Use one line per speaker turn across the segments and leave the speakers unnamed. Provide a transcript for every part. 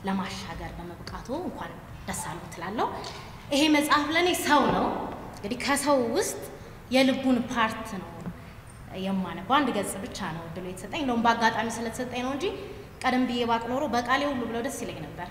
ለማሻገር በመብቃቱ እንኳን ደስ አለው ትላለሁ። ይሄ መጽሐፍ ለእኔ ሰው ነው። እንግዲህ ከሰው ውስጥ የልቡን ፓርት ነው የማነበው። አንድ ገጽ ብቻ ነው እድሉ የተሰጠኝ። እንደውም በአጋጣሚ ስለተሰጠኝ ነው እንጂ ቀደም ብዬ ባቅ ኖሮ በቃሌ ሁሉ ብለው ደስ ይለኝ ነበር።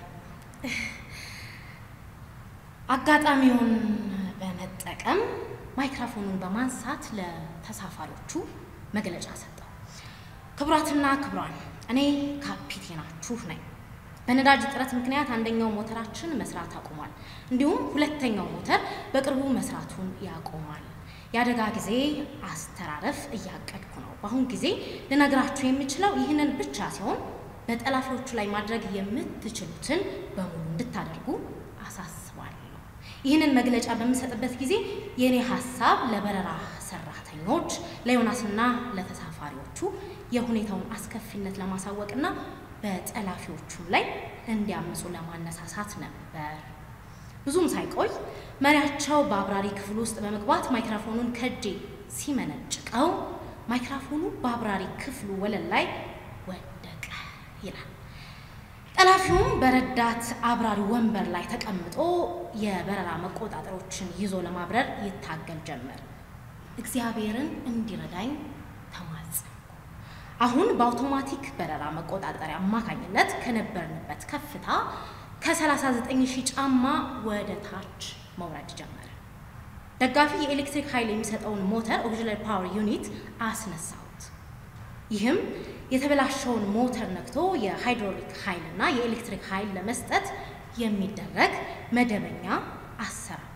አጋጣሚውን በመጠቀም ማይክሮፎኑን በማንሳት ለተሳፋሪዎቹ መግለጫ ሰጠው። ክቡራትና ክቡራን፣ እኔ ካፒቴናችሁ ነኝ። በነዳጅ እጥረት ምክንያት አንደኛው ሞተራችን መስራት አቁሟል። እንዲሁም ሁለተኛው ሞተር በቅርቡ መስራቱን ያቆማል። የአደጋ ጊዜ አስተራረፍ እያቀድኩ ነው። በአሁን ጊዜ ልነግራችሁ የምችለው ይህንን ብቻ ሲሆን በጠላፊዎቹ ላይ ማድረግ የምትችሉትን በሙሉ እንድታደርጉ አሳስባለሁ። ይህንን መግለጫ በምሰጥበት ጊዜ የእኔ ሀሳብ ለበረራ ሰራተኞች፣ ለዮናስና ለተሳፋሪዎቹ የሁኔታውን አስከፊነት ለማሳወቅና በጠላፊዎቹም ላይ እንዲያምፁ ለማነሳሳት ነበር። ብዙም ሳይቆይ መሪያቸው በአብራሪ ክፍል ውስጥ በመግባት ማይክሮፎኑን ከእጄ ሲመነጭቀው ማይክሮፎኑ በአብራሪ ክፍሉ ወለል ላይ ወደቀ ይላል። ጠላፊውም በረዳት አብራሪ ወንበር ላይ ተቀምጦ የበረራ መቆጣጠሮችን ይዞ ለማብረር ይታገል ጀመር። እግዚአብሔርን እንዲረዳኝ ተማጸንኩ። አሁን በአውቶማቲክ በረራ መቆጣጠሪያ አማካኝነት ከነበርንበት ከፍታ ከ39 ሺህ ጫማ ወደ ታች መውረድ ጀመረ። ደጋፊ የኤሌክትሪክ ኃይል የሚሰጠውን ሞተር ኦክሲለሪ ፓወር ዩኒት አስነሳሁት። ይህም የተበላሸውን ሞተር ነክቶ የሃይድሮሊክ ኃይልና የኤሌክትሪክ ኃይል ለመስጠት የሚደረግ መደበኛ አሰራር።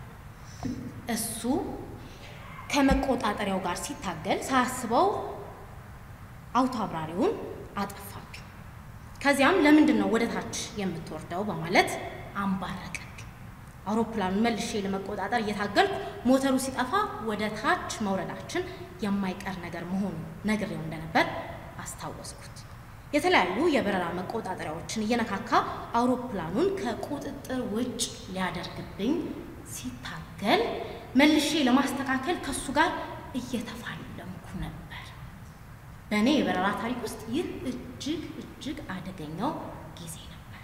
እሱ ከመቆጣጠሪያው ጋር ሲታገል ሳያስበው አውቶ አብራሪውን አጠፋብኝ። ከዚያም ለምንድን ነው ወደ ታች የምትወርደው በማለት አምባረቀብኝ። አውሮፕላኑን መልሼ ለመቆጣጠር እየታገልኩ ሞተሩ ሲጠፋ ወደ ታች መውረዳችን የማይቀር ነገር መሆኑን ነግሬው እንደነበር አስታወስኩት። የተለያዩ የበረራ መቆጣጠሪያዎችን እየነካካ አውሮፕላኑን ከቁጥጥር ውጭ ሊያደርግብኝ ሲታገል መልሼ ለማስተካከል ከሱ ጋር እየተፋለምኩ ነበር። በእኔ የበረራ ታሪክ ውስጥ ይህ እጅግ እጅግ አደገኛው ጊዜ ነበር።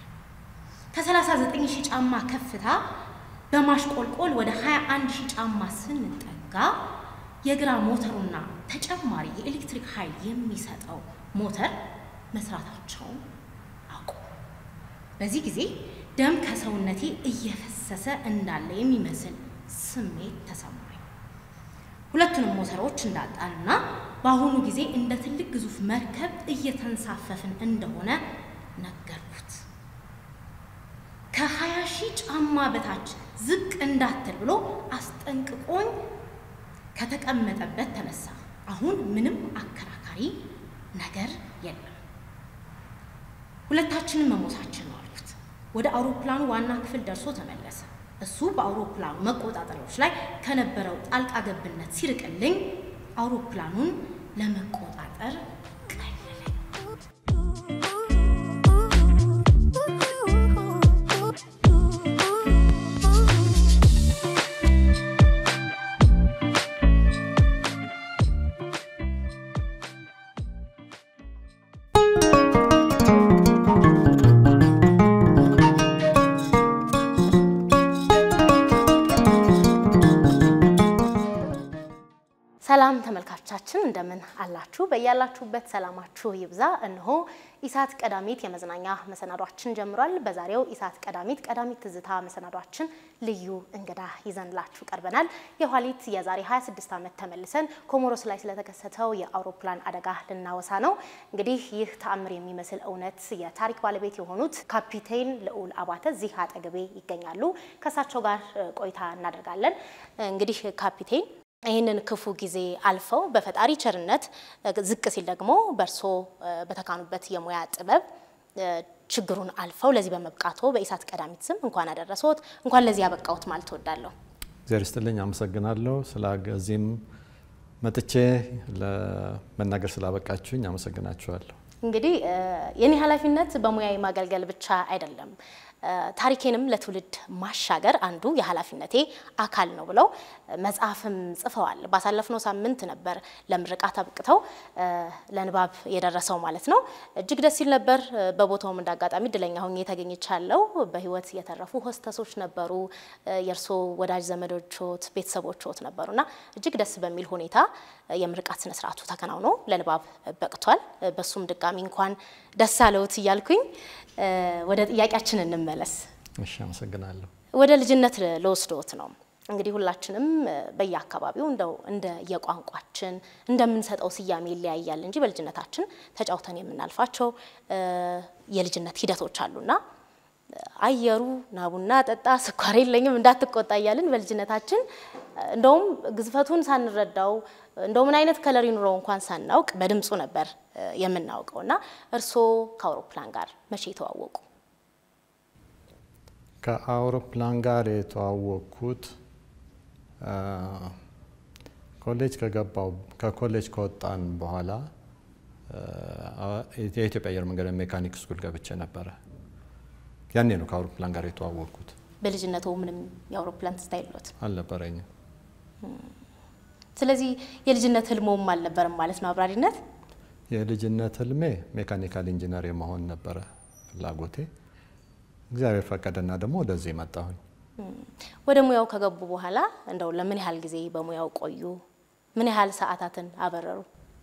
ከ39 ሺህ ጫማ ከፍታ በማሽቆልቆል ወደ 21 ሺህ ጫማ ስንጠጋ የግራ ሞተሩና ተጨማሪ የኤሌክትሪክ ኃይል የሚሰጠው ሞተር መስራታቸውን አቆሙ። በዚህ ጊዜ ደም ከሰውነቴ እየፈሰሰ እንዳለ የሚመስል ስሜት ተሰማኝ። ሁለቱንም ሞተሮች እንዳጣንና በአሁኑ ጊዜ እንደ ትልቅ ግዙፍ መርከብ እየተንሳፈፍን እንደሆነ ነገርኩት። ከሀያ ሺህ ጫማ በታች ዝቅ እንዳትል ብሎ አስጠንቅቆኝ ከተቀመጠበት ተነሳ። አሁን ምንም አከራካሪ ነገር የለም። ሁለታችንም መሞታችን ነው አልኩት። ወደ አውሮፕላኑ ዋና ክፍል ደርሶ ተመለሰ። እሱ በአውሮፕላኑ መቆጣጠሪያዎች ላይ ከነበረው ጣልቃ ገብነት ሲርቅልኝ አውሮፕላኑን ለመቆጣጠር ቀለለኝ። ሰላም ተመልካቾቻችን እንደምን አላችሁ? በያላችሁበት ሰላማችሁ ይብዛ። እነሆ ኢሳት ቀዳሚት የመዝናኛ መሰናዷችን ጀምሯል። በዛሬው ኢሳት ቀዳሚት ቀዳሚት ትዝታ መሰናዷችን ልዩ እንግዳ ይዘንላችሁ ቀርበናል። የኋሊት የዛሬ 26 ዓመት ተመልሰን ኮሞሮስ ላይ ስለተከሰተው የአውሮፕላን አደጋ ልናወሳ ነው። እንግዲህ ይህ ተአምር የሚመስል እውነት የታሪክ ባለቤት የሆኑት ካፒቴን ልዑል አባተ እዚህ አጠገቤ ይገኛሉ። ከእሳቸው ጋር ቆይታ እናደርጋለን። እንግዲህ ካፒቴን ይህንን ክፉ ጊዜ አልፈው በፈጣሪ ቸርነት ዝቅ ሲል ደግሞ በእርሶ በተካኑበት የሙያ ጥበብ ችግሩን አልፈው ለዚህ በመብቃቶ በኢሳት ቀዳሚት ስም እንኳን አደረሰዎት፣ እንኳን ለዚህ ያበቃዎት ማለት እወዳለሁ።
እግዚአብሔር ይስጥልኝ፣ አመሰግናለሁ። ስለዚህም መጥቼ ለመናገር ስላበቃችሁኝ አመሰግናችኋለሁ።
እንግዲህ የኔ ኃላፊነት በሙያዊ ማገልገል ብቻ አይደለም። ታሪኬንም ለትውልድ ማሻገር አንዱ የኃላፊነቴ አካል ነው ብለው መጽሐፍም ጽፈዋል። ባሳለፍነው ሳምንት ነበር ለምርቃት አብቅተው ለንባብ የደረሰው ማለት ነው። እጅግ ደስ ሲል ነበር። በቦታውም እንዳጋጣሚ እድለኛ ሆኜ ተገኝቻለሁ። በህይወት የተረፉ ሆስተሶች ነበሩ፣ የእርሶ ወዳጅ ዘመዶችዎት፣ ቤተሰቦችዎት ነበሩና እጅግ ደስ በሚል ሁኔታ የምርቃት ስነስርዓቱ ተከናውኖ ለንባብ በቅቷል። በሱም ድጋሚ እንኳን ደስ አለዎት እያልኩኝ ወደ ጥያቄያችን እንመለስ።
እሺ፣ አመሰግናለሁ።
ወደ ልጅነት ለወስዶት ነው እንግዲህ ሁላችንም በየአካባቢው እንደው እንደ የቋንቋችን እንደምንሰጠው ስያሜ ይለያያል እንጂ በልጅነታችን ተጫውተን የምናልፋቸው የልጅነት ሂደቶች አሉና አየሩ ናቡና ጠጣ ስኳር የለኝም እንዳትቆጣ እያልን በልጅነታችን እንደውም ግዝፈቱን ሳንረዳው እንደው ምን አይነት ከለር ይኑረው እንኳን ሳናውቅ በድምፁ ነበር የምናውቀው። እና እርስዎ ከአውሮፕላን ጋር መቼ የተዋወቁ?
ከአውሮፕላን ጋር የተዋወቅኩት ኮሌጅ ከገባው ከኮሌጅ ከወጣን በኋላ የኢትዮጵያ አየር መንገድ ሜካኒክ ስኩል ገብቼ ነበረ። ያኔ ነው ከአውሮፕላን ጋር የተዋወቅኩት።
በልጅነቱ ምንም የአውሮፕላን ትዝታ የለዎት?
አልነበረኝም።
ስለዚህ የልጅነት ህልሞም አልነበረም ማለት ነው አብራሪነት?
የልጅነት ህልሜ ሜካኒካል ኢንጂነር የመሆን ነበረ ፍላጎቴ። እግዚአብሔር ፈቀደና ደግሞ ወደዚህ መጣሁኝ።
ወደ ሙያው ከገቡ በኋላ እንደው ለምን ያህል ጊዜ በሙያው ቆዩ? ምን ያህል ሰዓታትን አበረሩ?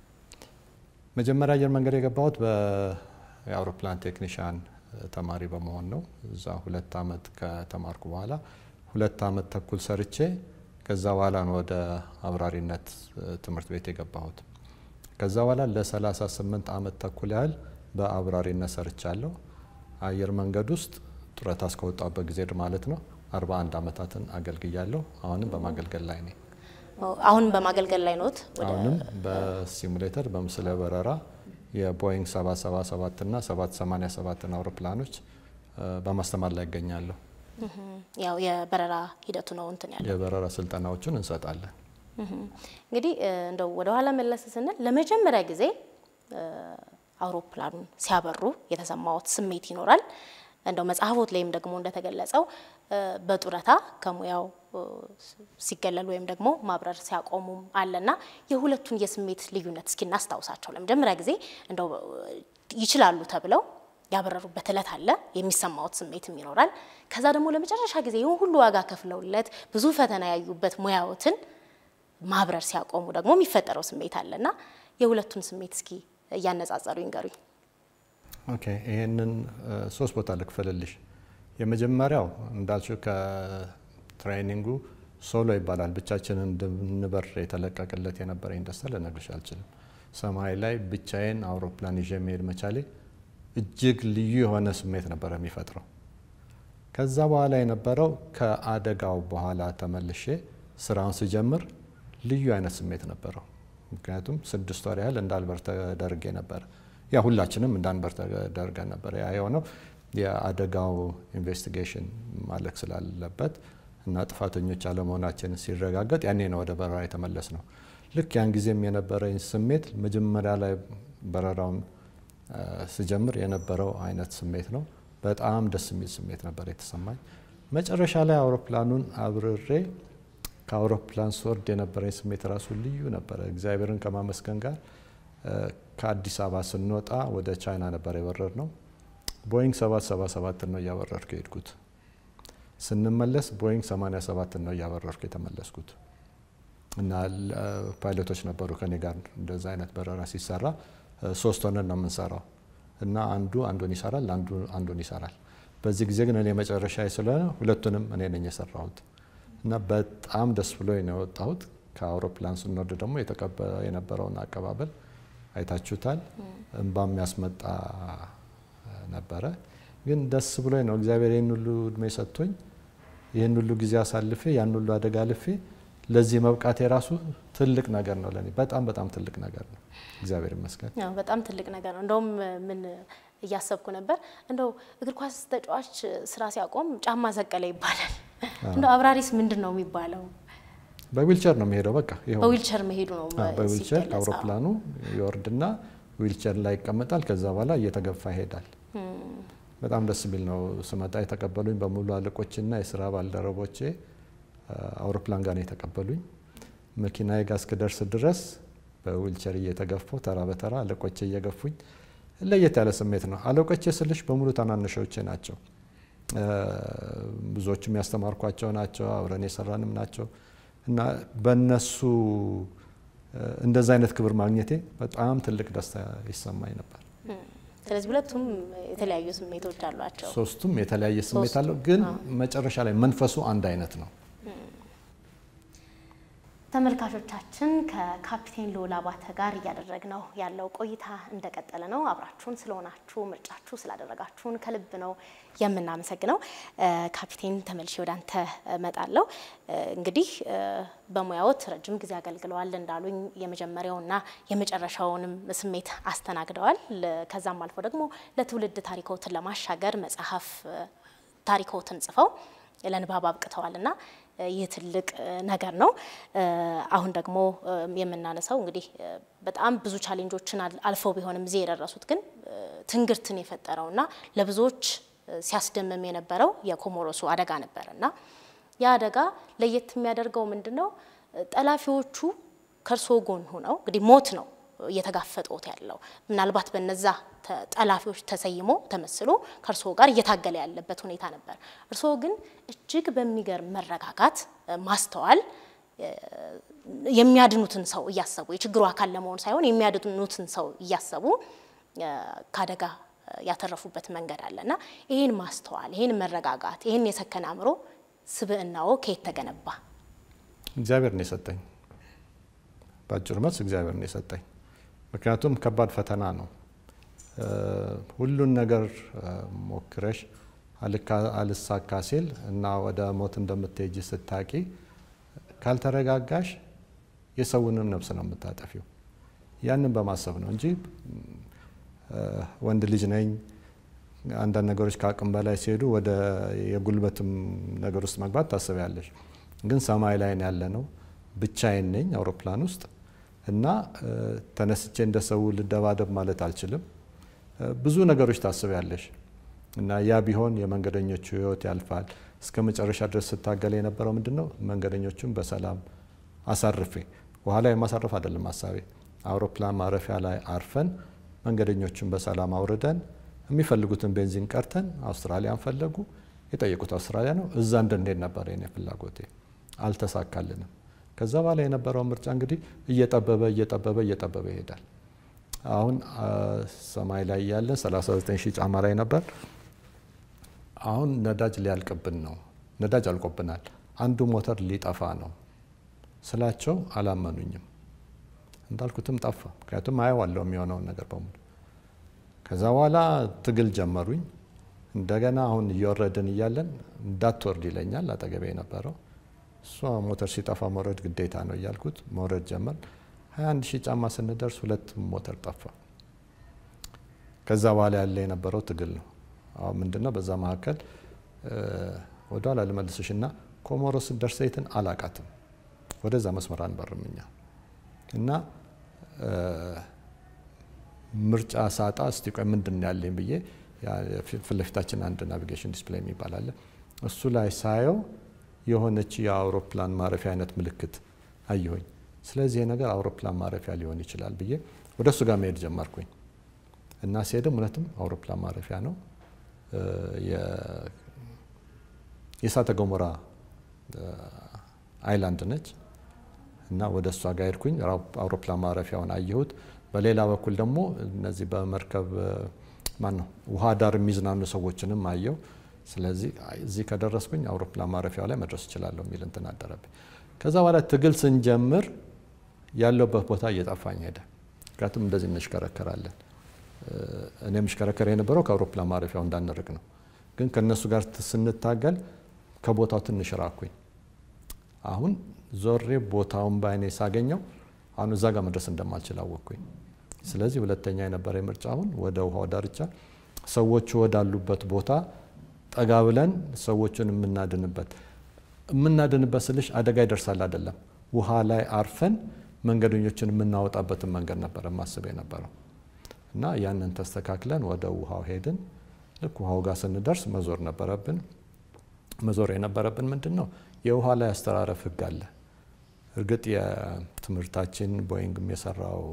መጀመሪያ አየር መንገድ የገባሁት የአውሮፕላን ቴክኒሻን ተማሪ በመሆን ነው። እዛ ሁለት አመት ከተማርኩ በኋላ ሁለት አመት ተኩል ሰርቼ ከዛ በኋላ ነው ወደ አብራሪነት ትምህርት ቤት የገባሁት። ከዛ በኋላ ለ38 አመት ተኩል ያህል በአብራሪነት ሰርቻለሁ። አየር መንገድ ውስጥ ጡረታ እስከወጣበት ጊዜ ማለት ነው 41 አመታትን አገልግያለሁ። አሁንም በማገልገል ላይ ነኝ።
አሁንም በማገልገል ላይ ኖት?
አሁንም በሲሙሌተር በምስለ በረራ የቦይንግ 777 እና 787 አውሮፕላኖች በማስተማር ላይ ይገኛለሁ።
ያው የበረራ ሂደቱ ነው እንትን ያለው
የበረራ ስልጠናዎቹን እንሰጣለን።
እንግዲህ እንደው ወደ ኋላ መለስ ስንል ለመጀመሪያ ጊዜ አውሮፕላኑን ሲያበሩ የተሰማዎት ስሜት ይኖራል። እንደው መጽሐፎት ላይም ደግሞ እንደተገለጸው በጡረታ ከሙያው ሲገለሉ ወይም ደግሞ ማብረር ሲያቆሙም አለና የሁለቱን የስሜት ልዩነት እስኪ እናስታውሳቸው። ለመጀመሪያ ጊዜ እንደው ይችላሉ ተብለው ያበረሩበት እለት አለ፣ የሚሰማዎት ስሜትም ይኖራል። ከዛ ደግሞ ለመጨረሻ ጊዜ ይሁን ሁሉ ዋጋ ከፍለውለት ብዙ ፈተና ያዩበት ሙያዎትን ማብረር ሲያቆሙ ደግሞ የሚፈጠረው ስሜት አለና የሁለቱን ስሜት እስኪ እያነጻጸሩ ይንገሩኝ።
ኦኬ፣ ይህንን ሶስት ቦታ ልክፈልልሽ። የመጀመሪያው እንዳልሽው ከትሬኒንጉ ሶሎ ይባላል። ብቻችንን እንድንበር የተለቀቅለት የነበረኝ ደስታ ልነግርሽ አልችልም። ሰማይ ላይ ብቻዬን አውሮፕላን ይዤ መሄድ መቻሌ እጅግ ልዩ የሆነ ስሜት ነበረ የሚፈጥረው። ከዛ በኋላ የነበረው ከአደጋው በኋላ ተመልሼ ስራውን ስጀምር ልዩ አይነት ስሜት ነበረው። ምክንያቱም ስድስት ወር ያህል እንዳልበር ተደርጌ ነበረ። ያ ሁላችንም እንዳንበር ተደርገን ነበር። ያ የሆነው የአደጋው ኢንቨስቲጌሽን ማለቅ ስላለበት እና ጥፋተኞች አለመሆናችን ሲረጋገጥ ያኔ ነው ወደ በረራ የተመለስ ነው። ልክ ያን ጊዜም የነበረኝ ስሜት መጀመሪያ ላይ በረራውን ስጀምር የነበረው አይነት ስሜት ነው። በጣም ደስ የሚል ስሜት ነበር የተሰማኝ። መጨረሻ ላይ አውሮፕላኑን አብርሬ ከአውሮፕላን ስወርድ የነበረኝ ስሜት ራሱ ልዩ ነበረ። እግዚአብሔርን ከማመስገን ጋር ከአዲስ አበባ ስንወጣ ወደ ቻይና ነበር የበረር ነው። ቦይንግ 777 ነው እያበረርኩ የሄድኩት። ስንመለስ ቦይንግ 87 ነው እያበረርኩ የተመለስኩት እና ፓይለቶች ነበሩ ከኔ ጋር እንደዛ አይነት በረራ ሲሰራ ሶስት ሆነን ነው የምንሰራው እና አንዱ አንዱን ይሰራል፣ አንዱ አንዱን ይሰራል። በዚህ ጊዜ ግን እኔ መጨረሻ ስለሆነ ሁለቱንም እኔ ነኝ የሰራሁት እና በጣም ደስ ብሎ ነው የወጣሁት። ከአውሮፕላን ስንወርድ ደግሞ የነበረውን አቀባበል አይታችሁታል። እንባ የሚያስመጣ ነበረ። ግን ደስ ብሎ ነው እግዚአብሔር ይህን ሁሉ እድሜ ሰጥቶኝ ይህን ሁሉ ጊዜ አሳልፌ ያን ሁሉ አደጋ አልፌ ለዚህ መብቃት የራሱ ትልቅ ነገር ነው ለኔ፣ በጣም በጣም ትልቅ ነገር ነው። እግዚአብሔር ይመስገን።
ያው በጣም ትልቅ ነገር ነው። እንደውም ምን እያሰብኩ ነበር፣ እንደው እግር ኳስ ተጫዋች ስራ ሲያቆም ጫማ ሰቀለ ይባላል። እንደው አብራሪስ ምንድን ነው የሚባለው?
በዊልቸር ነው የሚሄደው። በቃ ይኸው
በዊልቸር መሄዱ ነው
በዊልቸር
ሲገለጽ።
አውሮፕላኑ ይወርድና ዊልቸር ላይ ይቀመጣል። ከዛ በኋላ እየተገፋ ይሄዳል። በጣም ደስ የሚል ነው። ስመጣ የተቀበሉኝ በሙሉ አለቆችና የስራ ባልደረቦቼ አውሮፕላን ጋር ነው የተቀበሉኝ። መኪናዬ ጋር እስክደርስ ድረስ በዊልቸር እየተገፋሁ ተራ በተራ አለቆቼ እየገፉኝ፣ ለየት ያለ ስሜት ነው። አለቆቼ ስልሽ በሙሉ ታናናሾቼ ናቸው። ብዙዎቹም ያስተማርኳቸው ናቸው። አብረን የሰራንም ናቸው እና በእነሱ እንደዛ አይነት ክብር ማግኘቴ በጣም ትልቅ ደስታ ይሰማኝ ነበር።
ስለዚህ ሁለቱም የተለያዩ ስሜቶች አሏቸው።
ሶስቱም የተለያየ ስሜት አለው፣ ግን መጨረሻ ላይ መንፈሱ አንድ አይነት ነው።
ተመልካቾቻችን ከካፒቴን ልዑል አባተ ጋር እያደረግነው ያለው ቆይታ እንደቀጠለ ነው። አብራችሁን ስለሆናችሁ ምርጫችሁ ስላደረጋችሁን ከልብ ነው የምናመሰግነው። ካፒቴን ተመልሼ ወደ አንተ እመጣለሁ። እንግዲህ በሙያዎት ረጅም ጊዜ አገልግለዋል እንዳሉኝ የመጀመሪያውና የመጨረሻውንም ስሜት አስተናግደዋል። ከዛም አልፎ ደግሞ ለትውልድ ታሪኮትን ለማሻገር መጽሐፍ ታሪኮትን ጽፈው ለንባብ አብቅተዋል እና ይህ ትልቅ ነገር ነው። አሁን ደግሞ የምናነሳው እንግዲህ በጣም ብዙ ቻሌንጆችን አልፈው ቢሆንም እዚህ የደረሱት ግን ትንግርትን የፈጠረውና ለብዙዎች ሲያስደምም የነበረው የኮሞሮሱ አደጋ ነበር እና ያ አደጋ ለየት የሚያደርገው ምንድን ነው? ጠላፊዎቹ ከእርስዎ ጎን ሆነው እንግዲህ ሞት ነው እየተጋፈጡት ያለው ምናልባት በነዛ ጠላፊዎች ተሰይሞ ተመስሎ ከእርስዎ ጋር እየታገለ ያለበት ሁኔታ ነበር። እርስዎ ግን እጅግ በሚገርም መረጋጋት፣ ማስተዋል የሚያድኑትን ሰው እያሰቡ የችግሩ አካል ለመሆን ሳይሆን የሚያድኑትን ሰው እያሰቡ ከአደጋ ያተረፉበት መንገድ አለ እና ይህን ማስተዋል፣ ይህን መረጋጋት፣ ይህን የሰከነ አእምሮ ስብዕናዎ ከየት ተገነባ?
እግዚአብሔር ነው የሰጠኝ። በአጭር መልስ እግዚአብሔር ነው የሰጠኝ። ምክንያቱም ከባድ ፈተና ነው። ሁሉን ነገር ሞክረሽ አልሳካ ሲል እና ወደ ሞት እንደምትሄጂ ስታቂ ካልተረጋጋሽ የሰውንም ነፍስ ነው የምታጠፊው። ያንን በማሰብ ነው እንጂ ወንድ ልጅ ነኝ፣ አንዳንድ ነገሮች ከአቅም በላይ ሲሄዱ ወደ የጉልበትም ነገር ውስጥ መግባት ታስቢያለሽ። ግን ሰማይ ላይ ያለ ነው። ብቻዬን ነኝ አውሮፕላን ውስጥ እና ተነስቼ እንደ ሰው ልደባደብ ማለት አልችልም። ብዙ ነገሮች ታስቢያለሽ እና ያ ቢሆን የመንገደኞቹ ሕይወት ያልፋል። እስከ መጨረሻ ድረስ ስታገል የነበረው ምንድን ነው? መንገደኞቹን በሰላም አሳርፌ በኋላ የማሳረፍ አይደለም ሀሳቤ። አውሮፕላን ማረፊያ ላይ አርፈን መንገደኞቹን በሰላም አውርደን የሚፈልጉትን ቤንዚን ቀርተን አውስትራሊያን ፈለጉ። የጠየቁት አውስትራሊያ ነው። እዛ እንድንሄድ ነበር የኔ ፍላጎቴ። አልተሳካልንም። ከዛ በኋላ የነበረው ምርጫ እንግዲህ እየጠበበ እየጠበበ እየጠበበ ይሄዳል። አሁን ሰማይ ላይ ያለን 39 ሺህ ጫማ ላይ ነበር። አሁን ነዳጅ ሊያልቅብን ነው። ነዳጅ አልቆብናል። አንዱ ሞተር ሊጠፋ ነው ስላቸው አላመኑኝም። እንዳልኩትም ጠፋ። ምክንያቱም አየዋለሁ የሚሆነውን ነገር በሙሉ። ከዛ በኋላ ትግል ጀመሩኝ። እንደገና አሁን እየወረድን እያለን እንዳትወርድ ይለኛል አጠገቤ የነበረው እሷ ሞተር ሲጠፋ መውረድ ግዴታ ነው እያልኩት መውረድ ጀመር። 21 ሺህ ጫማ ስንደርስ ሁለት ሞተር ጠፋ። ከዛ በኋላ ያለ የነበረው ትግል ነው። አሁን ምንድነው በዛ መካከል ወደኋላ ልመልስሽ እና ኮሞሮስ ደርሰይትን አላቃትም። ወደዛ መስመር አንበርም እኛ እና ምርጫ ሳጣ እስቲ ቆይ ምንድን ነው ያለኝ ብዬ ፊት ለፊታችን አንድ ናቪጌሽን ዲስፕሌይ የሚባል አለ። እሱ ላይ ሳየው የሆነች የአውሮፕላን ማረፊያ አይነት ምልክት አየሁኝ። ስለዚህ ነገር አውሮፕላን ማረፊያ ሊሆን ይችላል ብዬ ወደ እሱ ጋር መሄድ ጀመርኩኝ እና ሲሄድም እውነትም አውሮፕላን ማረፊያ ነው። የእሳተ ገሞራ አይላንድ ነች እና ወደ እሷ ጋር ሄድኩኝ። አውሮፕላን ማረፊያውን አየሁት። በሌላ በኩል ደግሞ እነዚህ በመርከብ ማን ነው ውሃ ዳር የሚዝናኑ ሰዎችንም አየው። ስለዚህ እዚህ ከደረስኩኝ አውሮፕላን ማረፊያው ላይ መድረስ እችላለሁ የሚል እንትን አደረብኝ። ከዛ በኋላ ትግል ስንጀምር ያለበት ቦታ እየጠፋኝ ሄደ። ምክንያቱም እንደዚህ እንሽከረከራለን። እኔ የምሽከረከር የነበረው ከአውሮፕላን ማረፊያው እንዳንርቅ ነው። ግን ከእነሱ ጋር ስንታገል ከቦታው ትንሽ ራኩኝ። አሁን ዞሬ ቦታውን በአይኔ ሳገኘው አሁን እዛ ጋር መድረስ እንደማልችል አወቅኩኝ። ስለዚህ ሁለተኛ የነበረ ምርጫ አሁን ወደ ውሃው ዳርቻ ሰዎቹ ወዳሉበት ቦታ ጠጋ ብለን ሰዎቹን የምናድንበት የምናድንበት ስልሽ አደጋ ይደርሳል አይደለም፣ ውሃ ላይ አርፈን መንገደኞችን የምናወጣበትን መንገድ ነበረ ማስብ የነበረው እና ያንን ተስተካክለን ወደ ውሃው ሄድን። ልክ ውሃው ጋር ስንደርስ መዞር ነበረብን። መዞር የነበረብን ምንድን ነው የውሃ ላይ አስተራረፍ ህግ አለ። እርግጥ የትምህርታችን ቦይንግም የሰራው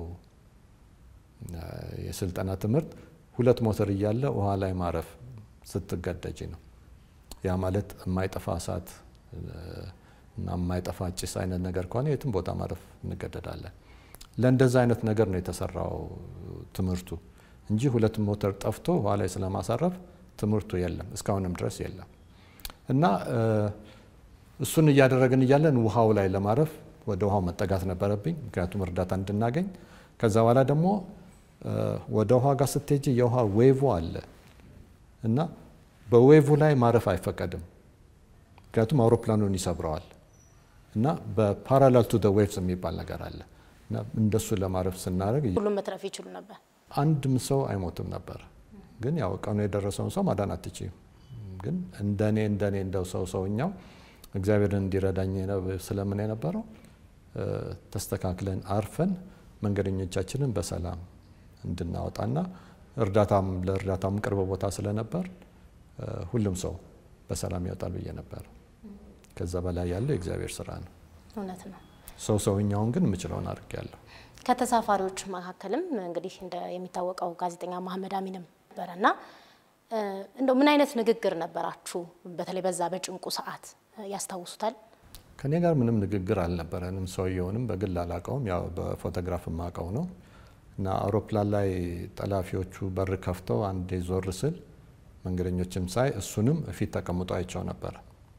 የስልጠና ትምህርት ሁለት ሞተር እያለ ውሃ ላይ ማረፍ ስትገደጅ ነው። ያ ማለት የማይጠፋ እሳት እና የማይጠፋ ጭስ አይነት ነገር ከሆነ የትም ቦታ ማረፍ እንገደዳለን። ለእንደዛ አይነት ነገር ነው የተሰራው ትምህርቱ እንጂ ሁለት ሞተር ጠፍቶ ውሃ ላይ ስለማሳረፍ ትምህርቱ የለም፣ እስካሁንም ድረስ የለም። እና እሱን እያደረግን እያለን ውሃው ላይ ለማረፍ ወደ ውሃው መጠጋት ነበረብኝ፣ ምክንያቱም እርዳታ እንድናገኝ። ከዛ በኋላ ደግሞ ወደ ውሃ ጋር ስትሄጂ የውሃ ዌቭ አለ እና በዌቭ ላይ ማረፍ አይፈቀድም፣ ምክንያቱም አውሮፕላኑን ይሰብረዋል። እና በፓራላል ቱ ዌቭስ የሚባል ነገር አለ እና እንደሱ ለማረፍ ስናደርግ
ሁሉም መትረፍ ይችሉ ነበር።
አንድም ሰው አይሞትም ነበር። ግን ያው ቀኑ የደረሰውን ሰው ማዳን አትችይም። ግን እንደኔ እንደኔ እንደው ሰው ሰውኛው እግዚአብሔርን እንዲረዳኝ ስለምን የነበረው ተስተካክለን አርፈን መንገደኞቻችንን በሰላም እንድናወጣና እርዳታም ለእርዳታም ቅርብ ቦታ ስለነበር ሁሉም ሰው በሰላም ይወጣል ብዬ ነበር። ከዛ በላይ ያለው የእግዚአብሔር ስራ ነው።
እውነት ነው።
ሰው ሰውኛውን ግን የምችለውን አድርጌያለሁ።
ከተሳፋሪዎች መካከልም እንግዲህ እንደ የሚታወቀው ጋዜጠኛ መሐመድ አሚንም ነበረ እና እንደው ምን አይነት ንግግር ነበራችሁ? በተለይ በዛ በጭንቁ ሰዓት ያስታውሱታል?
ከኔ ጋር ምንም ንግግር አልነበረንም። ሰውየውንም በግል አላውቀውም፣ ያው በፎቶግራፍ የማውቀው ነው እና አውሮፕላን ላይ ጠላፊዎቹ በር ከፍተው አንዴ ዞር ስል መንገደኞችም ሳይ እሱንም እፊት ተቀምጦ አይቸው ነበረ።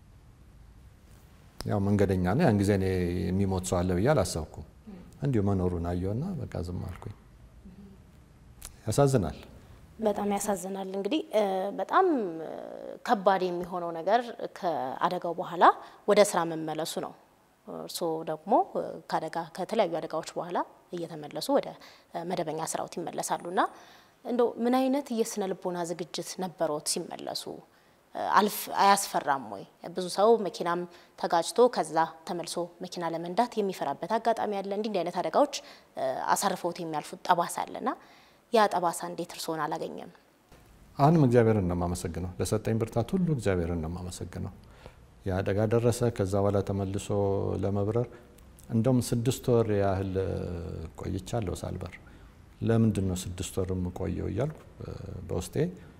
ያው መንገደኛ ነው። ያን ጊዜ እኔ የሚሞት ሰው አለ ብዬ አላሰብኩም። እንዲሁ መኖሩን አየውና በቃ ዝም አልኩኝ። ያሳዝናል።
በጣም ያሳዝናል። እንግዲህ በጣም ከባድ የሚሆነው ነገር ከአደጋው በኋላ ወደ ስራ መመለሱ ነው። እርስዎ ደግሞ ከአደጋ ከተለያዩ አደጋዎች በኋላ እየተመለሱ ወደ መደበኛ ስራዎት ይመለሳሉ እና እንደው ምን አይነት የስነ ልቦና ዝግጅት ነበሮት ሲመለሱ? አልፍ አያስፈራም ወይ? ብዙ ሰው መኪናም ተጋጭቶ ከዛ ተመልሶ መኪና ለመንዳት የሚፈራበት አጋጣሚ አለ። እንዲህ እንዲህ አይነት አደጋዎች አሳርፈውት የሚያልፉት ጠባሳ አለና ያ ጠባሳ እንዴት እርስዎን አላገኘም?
አሁንም እግዚአብሔርን ነው የማመሰግነው። ለሰጠኝ ብርታት ሁሉ እግዚአብሔርን ነው የማመሰግነው። የአደጋ ደረሰ። ከዛ በኋላ ተመልሶ ለመብረር እንደውም ስድስት ወር ያህል ቆይቻለሁ ሳልበር። ለምንድን ነው ስድስት ወር የምቆየው እያልኩ በውስጤ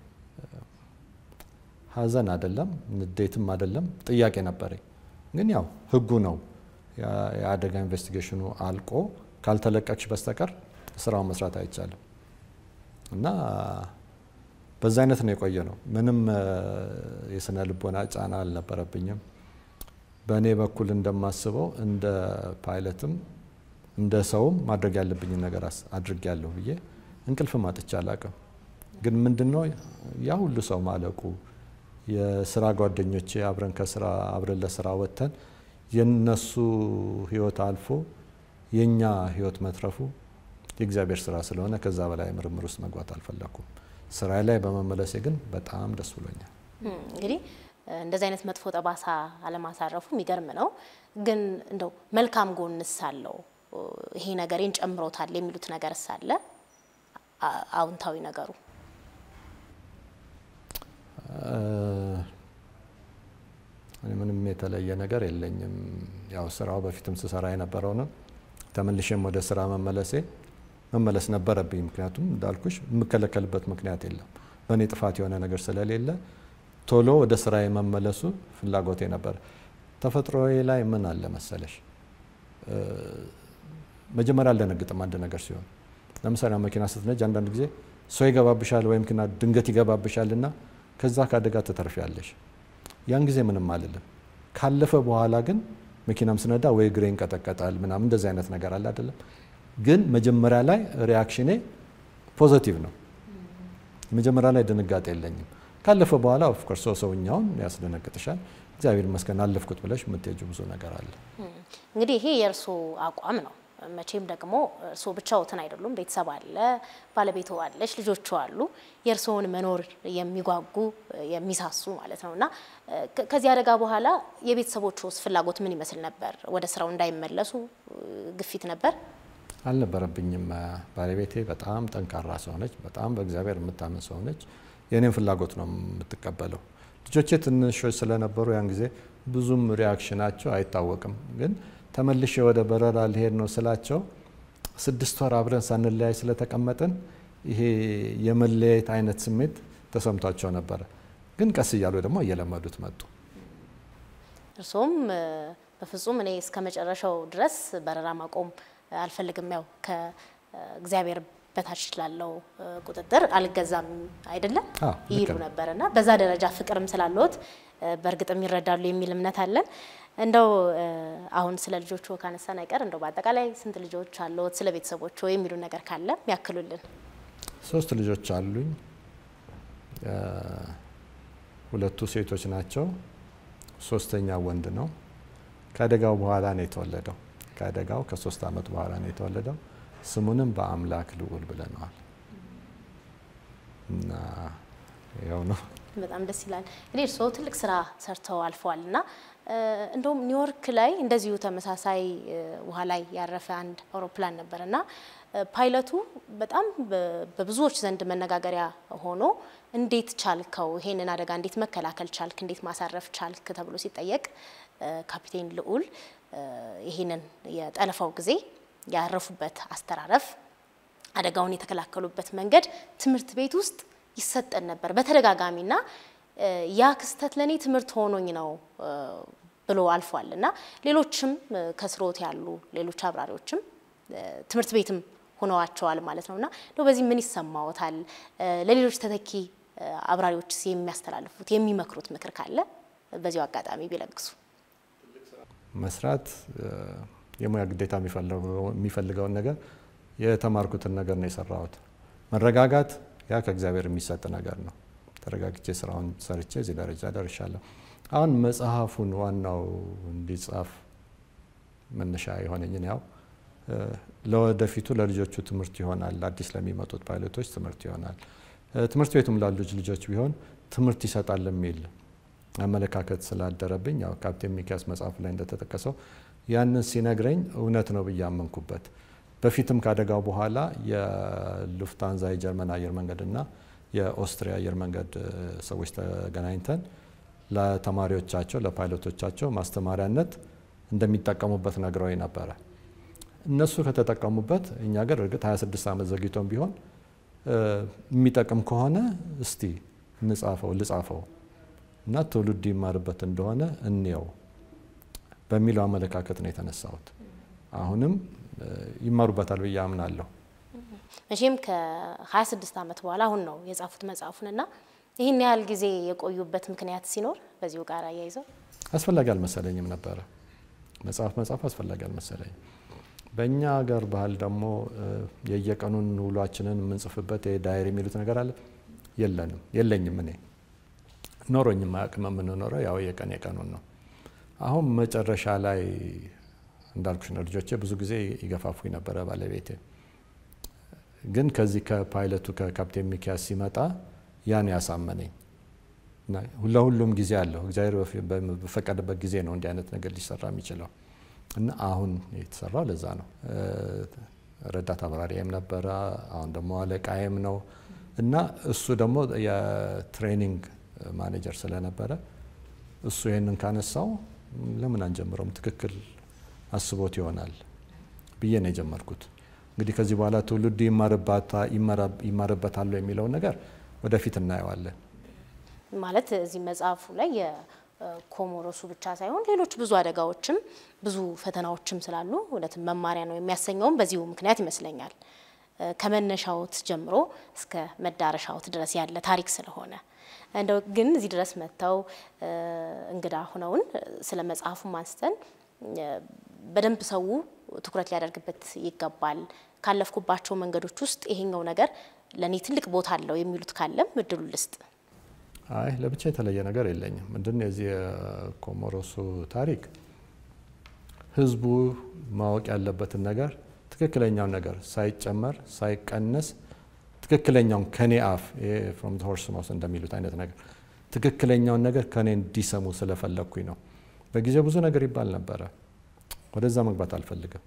ሐዘን አይደለም ንዴትም አይደለም ጥያቄ ነበረኝ። ግን ያው ህጉ ነው የአደጋ ኢንቨስቲጌሽኑ አልቆ ካልተለቀቅሽ በስተቀር ስራውን መስራት አይቻልም እና በዛ አይነት ነው የቆየ ነው። ምንም የስነ ልቦና ጫና አልነበረብኝም። በእኔ በኩል እንደማስበው እንደ ፓይለትም እንደ ሰውም ማድረግ ያለብኝን ነገር አድርጌያለሁ ብዬ እንቅልፍም አጥቼ አላቅም። ግን ምንድነው ያ ሁሉ ሰው ማለቁ የስራ ጓደኞቼ አብረን ከስራ አብረን ለስራ ወጥተን የነሱ ህይወት አልፎ የኛ ህይወት መትረፉ የእግዚአብሔር ስራ ስለሆነ ከዛ በላይ ምርምር ውስጥ መግባት አልፈለኩም። ስራ ላይ በመመለሴ ግን በጣም ደስ ብሎኛል።
እንግዲህ እንደዚህ አይነት መጥፎ ጠባሳ አለማሳረፉ የሚገርም ነው። ግን እንደው መልካም ጎንስ አለው ይሄ ነገሬን ጨምሮታል የሚሉት ነገር ሳለ አዎንታዊ ነገሩ
ምንም የተለየ ነገር የለኝም። ያው ስራው በፊትም ስሰራ የነበረው ነው። ተመልሼም ወደ ስራ መመለሴ መመለስ ነበረብኝ። ምክንያቱም እንዳልኩሽ የምከለከልበት ምክንያት የለም። በእኔ ጥፋት የሆነ ነገር ስለሌለ ቶሎ ወደ ስራ የመመለሱ ፍላጎቴ ነበር። ተፈጥሮዬ ላይ ምን አለ መሰለሽ፣ መጀመሪያ አልደነግጥም አንድ ነገር ሲሆን። ለምሳሌ መኪና ስትነጅ አንዳንድ ጊዜ ሰው ይገባብሻል ወይም መኪና ድንገት ይገባብሻል እና ከዛ ከአደጋ ትተርፊያለሽ። ያን ጊዜ ምንም አልልም። ካለፈ በኋላ ግን መኪናም ስነዳ ወይ እግሬ ይንቀጠቀጣል ምናምን እንደዚህ አይነት ነገር አለ አይደለም። ግን መጀመሪያ ላይ ሪያክሽኔ ፖዘቲቭ ነው። መጀመሪያ ላይ ድንጋጤ የለኝም። ካለፈ በኋላ ኦፍኮርስ ሰው ሰውኛውን ያስደነግጥሻል። እግዚአብሔር ይመስገን አለፍኩት ብለሽ የምትሄጁ ብዙ ነገር አለ።
እንግዲህ ይሄ የእርስዎ አቋም ነው። መቼም ደግሞ እርስዎ ብቻዎትን አይደሉም። ቤተሰብ አለ፣ ባለቤቱ አለች፣ ልጆቹ አሉ። የእርስዎን መኖር የሚጓጉ የሚሳሱ ማለት ነው እና ከዚህ አደጋ በኋላ የቤተሰቦቹስ ፍላጎት ምን ይመስል ነበር? ወደ ስራው እንዳይመለሱ ግፊት ነበር?
አልነበረብኝም። ባለቤቴ በጣም ጠንካራ ሰው ነች። በጣም በእግዚአብሔር የምታምን ሰው ነች። የእኔን ፍላጎት ነው የምትቀበለው። ልጆቼ ትንሾች ስለነበሩ ያን ጊዜ ብዙም ሪያክሽናቸው አይታወቅም። ግን ተመልሼ ወደ በረራ ሊሄድ ነው ስላቸው ስድስት ወር አብረን ሳንለያይ ስለተቀመጥን ይሄ የመለያየት አይነት ስሜት ተሰምቷቸው ነበረ። ግን ቀስ እያሉ ደግሞ እየለመዱት መጡ።
እርሶም በፍጹም እኔ እስከ መጨረሻው ድረስ በረራ ማቆም አልፈልግም፣ ያው ከእግዚአብሔር በታች ላለው ቁጥጥር አልገዛም አይደለም
አዎ፣ ልክ
ይሉ
ነው።
ነበር እና በዛ ደረጃ ፍቅርም ስላለዎት በእርግጥም ይረዳሉ የሚል እምነት አለን። እንደው አሁን ስለ ልጆቹ ካነሳን አይቀር እንደው በአጠቃላይ ስንት ልጆች አለዎት? ስለ ቤተሰቦቹ የሚሉ ነገር ካለ ያክሉልን።
ሶስት ልጆች አሉኝ። ሁለቱ ሴቶች ናቸው። ሶስተኛው ወንድ ነው። ከአደጋው በኋላ ነው የተወለደው። ከአደጋው ከሶስት ዓመት በኋላ ነው የተወለደው። ስሙንም በአምላክ ልዑል ብለነዋል እና ያው ነው።
በጣም ደስ ይላል። እንግዲህ እርስዎ ትልቅ ስራ ሰርተው አልፈዋል እና እንደውም ኒውዮርክ ላይ እንደዚሁ ተመሳሳይ ውሃ ላይ ያረፈ አንድ አውሮፕላን ነበር እና ፓይለቱ በጣም በብዙዎች ዘንድ መነጋገሪያ ሆኖ እንዴት ቻልከው? ይሄንን አደጋ እንዴት መከላከል ቻልክ? እንዴት ማሳረፍ ቻልክ? ተብሎ ሲጠየቅ ካፒቴን ልዑል ይሄንን የጠለፋው ጊዜ ያረፉበት አስተራረፍ፣ አደጋውን የተከላከሉበት መንገድ ትምህርት ቤት ውስጥ ይሰጠን ነበር በተደጋጋሚና ያ ክስተት ለእኔ ትምህርት ሆኖኝ ነው ብሎ አልፏል እና ሌሎችም ከስሮት ያሉ ሌሎች አብራሪዎችም ትምህርት ቤትም ሆነዋቸዋል ማለት ነው እና እንደው በዚህ ምን ይሰማዎታል? ለሌሎች ተተኪ አብራሪዎችስ የሚያስተላልፉት የሚመክሩት ምክር ካለ በዚሁ አጋጣሚ ቢለግሱ።
መስራት የሙያ ግዴታ የሚፈልገውን ነገር የተማርኩትን ነገር ነው የሰራሁት። መረጋጋት ያ ከእግዚአብሔር የሚሰጥ ነገር ነው። ተረጋግቼ ስራውን ሰርቼ እዚህ ደረጃ ደርሻለሁ። አሁን መጽሐፉን ዋናው እንዲጻፍ መነሻ የሆነኝን ያው ለወደፊቱ ለልጆቹ ትምህርት ይሆናል፣ አዲስ ለሚመጡት ፓይለቶች ትምህርት ይሆናል፣ ትምህርት ቤቱም ላሉት ልጆች ቢሆን ትምህርት ይሰጣል የሚል አመለካከት ስላደረብኝ ያው ካፕቴን ሚኪያስ መጽሐፉ ላይ እንደተጠቀሰው ያንን ሲነግረኝ እውነት ነው ብዬ አመንኩበት። በፊትም ካደጋው በኋላ የሉፍታንዛ የጀርመን አየር መንገድና የኦስትሪያ አየር መንገድ ሰዎች ተገናኝተን ለተማሪዎቻቸው ለፓይለቶቻቸው ማስተማሪያነት እንደሚጠቀሙበት ነግረው ነበረ። እነሱ ከተጠቀሙበት እኛ ገር እርግጥ 26 ዓመት ዘግይቶም ቢሆን የሚጠቅም ከሆነ እስቲ እንጻፈው ልጻፈው እና ትውልድ ይማርበት እንደሆነ እንየው በሚለው አመለካከት ነው የተነሳሁት። አሁንም ይማሩበታል ብዬ አምናለሁ።
መቼም ከ26 ዓመት በኋላ አሁን ነው የጻፉት መጽሐፉንና ይህን ያህል ጊዜ የቆዩበት ምክንያት ሲኖር በዚሁ ጋር አያይዘው
አስፈላጊ አልመሰለኝም ነበረ። መጽሐፍ መጽሐፍ አስፈላጊ አልመሰለኝም። በእኛ ሀገር ባህል ደግሞ የየቀኑን ውሏችንን የምንጽፍበት ዳይሪ የሚሉት ነገር አለ። የለንም፣ የለኝም። እኔ ኖሮኝም አያውቅም። የምንኖረው ያው የቀን የቀኑን ነው። አሁን መጨረሻ ላይ እንዳልኩሽ ነው። ልጆቼ ብዙ ጊዜ ይገፋፉኝ ነበረ ባለቤቴ። ግን ከዚህ ከፓይለቱ ከካፕቴን ሚኪያስ ሲመጣ ያን ያሳመነኝ ለሁሉም ጊዜ አለው። እግዚአብሔር በፈቀደበት ጊዜ ነው እንዲህ አይነት ነገር ሊሰራ የሚችለው እና አሁን የተሰራው ለዛ ነው። ረዳት አብራሪም ነበረ፣ አሁን ደግሞ አለቃዬም ነው እና እሱ ደግሞ የትሬኒንግ ማኔጀር ስለነበረ እሱ ይህንን ካነሳው ለምን አንጀምረውም? ትክክል አስቦት ይሆናል ብዬ ነው የጀመርኩት። እንግዲህ ከዚህ በኋላ ትውልዱ ይማርበታል የሚለውን ነገር ወደፊት እናየዋለን።
ማለት እዚህ መጽሐፉ ላይ የኮሞሮሱ ብቻ ሳይሆን ሌሎች ብዙ አደጋዎችም ብዙ ፈተናዎችም ስላሉ እውነትም መማሪያ ነው የሚያሰኘውም በዚሁ ምክንያት ይመስለኛል። ከመነሻዎት ጀምሮ እስከ መዳረሻዎት ድረስ ያለ ታሪክ ስለሆነ እንደው ግን እዚህ ድረስ መጥተው እንግዳ ሁነውን ስለ መጽሐፉም አንስተን በደንብ ሰው ትኩረት ሊያደርግበት ይገባል። ካለፍኩባቸው መንገዶች ውስጥ ይሄኛው ነገር ለእኔ ትልቅ ቦታ አለው የሚሉት ካለም እድሉ ልስጥ።
አይ ለብቻ የተለየ ነገር የለኝም። ምንድን የዚህ የኮሞሮሱ ታሪክ ህዝቡ ማወቅ ያለበትን ነገር ትክክለኛውን ነገር ሳይጨመር ሳይቀነስ ትክክለኛውን ከኔ አፍ ፍሮም ሆርስ ማውስ እንደሚሉት አይነት ነገር ትክክለኛውን ነገር ከኔ እንዲሰሙ ስለፈለግኩኝ ነው። በጊዜው ብዙ ነገር ይባል ነበረ። ወደዛ መግባት አልፈልግም።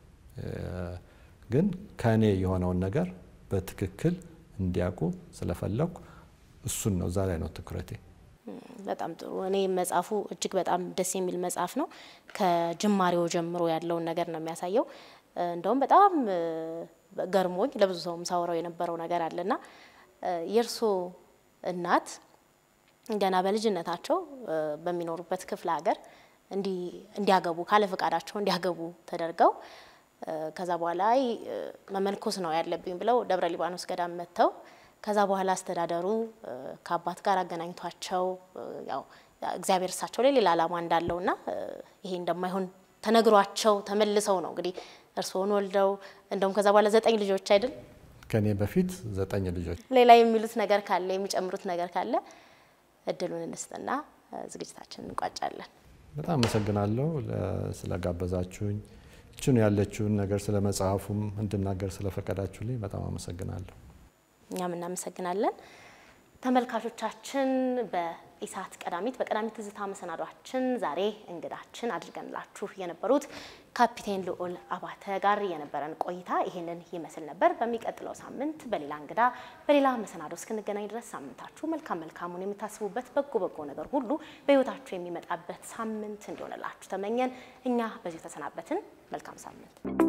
ግን ከኔ የሆነውን ነገር በትክክል እንዲያውቁ ስለፈለግኩ እሱን ነው እዛ ላይ ነው ትኩረቴ።
በጣም ጥሩ። እኔ መጽሐፉ እጅግ በጣም ደስ የሚል መጽሐፍ ነው። ከጅማሬው ጀምሮ ያለውን ነገር ነው የሚያሳየው። እንደውም በጣም ገርሞኝ ለብዙ ሰውም ሳውረው የነበረው ነገር አለና የእርሶ እናት ገና በልጅነታቸው በሚኖሩበት ክፍለ ሀገር እንዲያገቡ ካለ ፈቃዳቸው እንዲያገቡ ተደርገው ከዛ በኋላ መመንኮስ ነው ያለብኝ ብለው ደብረ ሊባኖስ ገዳም መጥተው ከዛ በኋላ አስተዳደሩ ከአባት ጋር አገናኝቷቸው ያው እግዚአብሔር እሳቸው ላይ ሌላ ዓላማ እንዳለውና ይሄ እንደማይሆን ተነግሯቸው ተመልሰው ነው እንግዲህ እርስዎን ወልደው እንደውም ከዛ በኋላ ዘጠኝ ልጆች አይደል?
ከኔ በፊት ዘጠኝ ልጆች።
ሌላ የሚሉት ነገር ካለ የሚጨምሩት ነገር ካለ እድሉን እንስጥና ዝግጅታችንን እንቋጫለን።
በጣም አመሰግናለሁ ስለጋበዛችሁኝ። ይችኑ ያለችውን ነገር ስለ መጽሐፉም እንድናገር ስለፈቀዳችሁልኝ በጣም አመሰግናለሁ።
እኛም እናመሰግናለን። ተመልካቾቻችን በኢሳት ቀዳሚት በቀዳሚት ትዝታ መሰናዷችን ዛሬ እንግዳችን አድርገንላችሁ የነበሩት ካፒቴን ልዑል አባተ ጋር የነበረን ቆይታ ይህንን ይመስል ነበር። በሚቀጥለው ሳምንት በሌላ እንግዳ በሌላ መሰናዶ እስክንገናኝ ድረስ ሳምንታችሁ መልካም መልካሙን የምታስቡበት በጎ በጎ ነገር ሁሉ በሕይወታችሁ የሚመጣበት ሳምንት እንዲሆንላችሁ ተመኘን። እኛ በዚሁ ተሰናበትን። መልካም ሳምንት